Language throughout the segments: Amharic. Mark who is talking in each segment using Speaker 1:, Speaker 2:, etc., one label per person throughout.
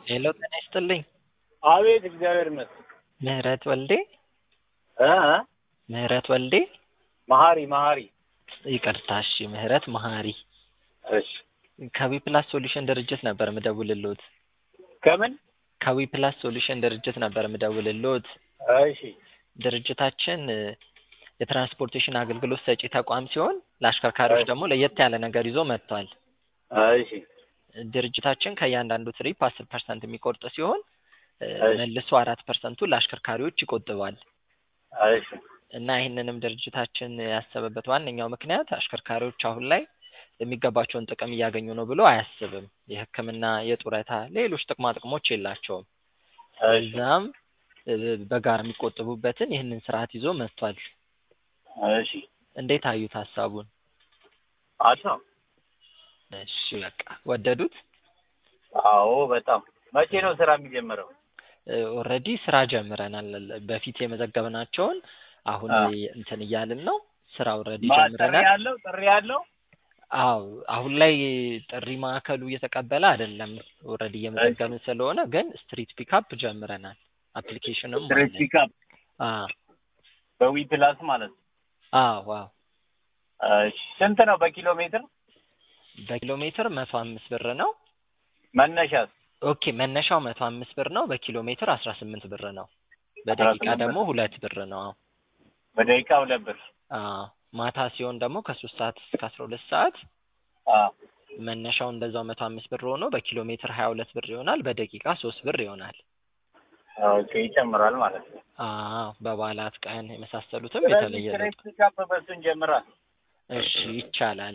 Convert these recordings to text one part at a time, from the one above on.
Speaker 1: ሄሎ ጤና ይስጥልኝ።
Speaker 2: አቤት እግዚአብሔር ይመስገን።
Speaker 1: ምህረት ወልዴ
Speaker 2: እ እ
Speaker 1: ምህረት ወልዴ
Speaker 2: መሀሪ መሀሪ
Speaker 1: ይቅርታ እሺ ምህረት መሀሪ
Speaker 2: እሺ
Speaker 1: ከዊፕላስ ሶሉሽን ድርጅት ነበር ምደውልልዎት።
Speaker 2: ከምን
Speaker 1: ከዊፕላስ ሶሉሽን ድርጅት ነበር ምደውልልዎት።
Speaker 2: እሺ
Speaker 1: ድርጅታችን እ የትራንስፖርቴሽን አገልግሎት ሰጪ ተቋም ሲሆን ለአሽከርካሪዎች ደግሞ ለየት ያለ ነገር ይዞ መጥቷል።
Speaker 2: እሺ
Speaker 1: ድርጅታችን ከእያንዳንዱ ትሪፕ አስር ፐርሰንት የሚቆርጥ ሲሆን እ
Speaker 2: እሺ።
Speaker 1: መልሶ አራት ፐርሰንቱ ለአሽከርካሪዎች ይቆጥባል
Speaker 2: እሺ
Speaker 1: እና ይህንንም ድርጅታችን ያሰበበት ዋነኛው ምክንያት አሽከርካሪዎች አሁን ላይ የሚገባቸውን ጥቅም እያገኙ ነው ብሎ አያስብም። የሕክምና፣ የጡረታ፣ ሌሎች ጥቅማ ጥቅሞች የላቸውም።
Speaker 2: እሺ
Speaker 1: እዛም እ በጋራ የሚቆጥቡበትን ይህንን ስርዓት ይዞ መጥቷል።
Speaker 2: እሺ
Speaker 1: እንዴት አዩት ሀሳቡን?
Speaker 2: አሪፍ ነው።
Speaker 1: እሺ በቃ ወደዱት?
Speaker 2: አዎ በጣም መቼ ነው ስራ የሚጀምረው?
Speaker 1: ኦልሬዲ ስራ ጀምረናል። በፊት የመዘገብናቸውን አሁን
Speaker 2: አ
Speaker 1: እንትን እያልን ነው። ስራ ኦልሬዲ
Speaker 2: ማ- ጥሪ
Speaker 1: ጀምረናል።
Speaker 2: ያለው ጥሪ ያለው
Speaker 1: አዎ አሁን ላይ ጥሪ ማዕከሉ እየተቀበለ አይደለም። ኦልሬዲ እየመዘገብን ስለሆነ ግን ስትሪት ፒካፕ ጀምረናል። አፕሊኬሽንም
Speaker 2: ስትሬት
Speaker 1: አለን።
Speaker 2: ፒካፕ
Speaker 1: አዎ
Speaker 2: በዊ ፕላስ ማለት ነው።
Speaker 1: አዎ አዎ
Speaker 2: እሺ ስንት ነው በኪሎ ሜትር
Speaker 1: በኪሎ ሜትር መቶ አምስት ብር ነው።
Speaker 2: መነሻስ?
Speaker 1: ኦኬ መነሻው መቶ አምስት ብር ነው። በኪሎ ሜትር አስራ ስምንት ብር ነው።
Speaker 2: አስራ
Speaker 1: በደቂቃ
Speaker 2: ስምንት
Speaker 1: ደግሞ
Speaker 2: ብር
Speaker 1: ሁለት ብር ነው። አዎ
Speaker 2: በደቂቃ ሁለት ብር።
Speaker 1: አዎ ማታ ሲሆን ደግሞ ከሶስት ሰዓት እስከ አስራ ሁለት ሰዓት
Speaker 2: አ
Speaker 1: መነሻው እንደዛው መቶ አምስት ብር ሆኖ በኪሎ ሜትር ሀያ ሁለት ብር ይሆናል። በደቂቃ ሶስት ብር ይሆናል።
Speaker 2: ኦኬ ይጨምራል ማለት ነው።
Speaker 1: አዎ በበዓላት ቀን የመሳሰሉትም
Speaker 2: ስለዚህ
Speaker 1: የተለየ
Speaker 2: ስትሬት
Speaker 1: ለውጥ
Speaker 2: ፒካፕ በሱን ጀምራል።
Speaker 1: እሺ ይቻላል።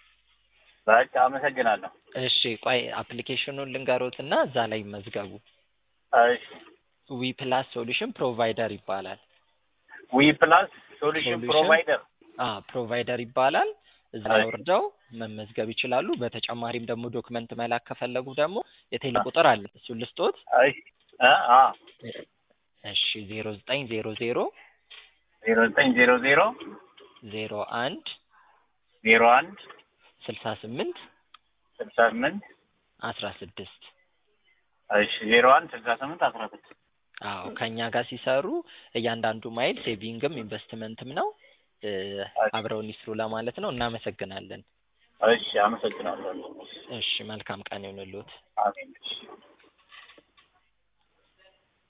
Speaker 2: በቃ አመሰግናለሁ።
Speaker 1: እሺ ቆይ አፕሊኬሽኑን ልንገሮትና እዛ ላይ ይመዝገቡ።
Speaker 2: እሺ
Speaker 1: ዊ ፕላስ ሶሉሽን ፕሮቫይደር ይባላል።
Speaker 2: ዊ ፕላስ ሶሉሽን
Speaker 1: ሶሉሽን
Speaker 2: ፕሮቫይደር
Speaker 1: አ ፕሮቫይደር ይባላል። እዛ ላይ
Speaker 2: እሺ
Speaker 1: ወርደው መመዝገብ ይችላሉ። በተጨማሪም ደግሞ ዶክመንት መላክ ከፈለጉ ደግሞ የቴሌ
Speaker 2: አ
Speaker 1: ቁጥር አለ። እሱን ልስጦት።
Speaker 2: እሺ አ አ
Speaker 1: እሺ ዜሮ ዘጠኝ ዜሮ ዜሮ
Speaker 2: ዜሮ ዘጠኝ ዜሮ ዜሮ
Speaker 1: ዜሮ አንድ
Speaker 2: ዜሮ አንድ
Speaker 1: ስልሳ ስምንት
Speaker 2: ስልሳ ስምንት
Speaker 1: አስራ ስድስት
Speaker 2: እሺ ዜሮ አንድ ስልሳ ስምንት አስራ ስድስት
Speaker 1: አዎ ከእኛ ጋር ሲሰሩ እያንዳንዱ ማይል ሴቪንግም ኢንቨስትመንትም ነው። እ
Speaker 2: እሺ
Speaker 1: አብረውን ይስሩ ለማለት ነው። እናመሰግናለን።
Speaker 2: እሺ አመሰግናለሁ።
Speaker 1: እሺ መልካም ቀን ይሁንልዎት።
Speaker 2: አሜን። እሺ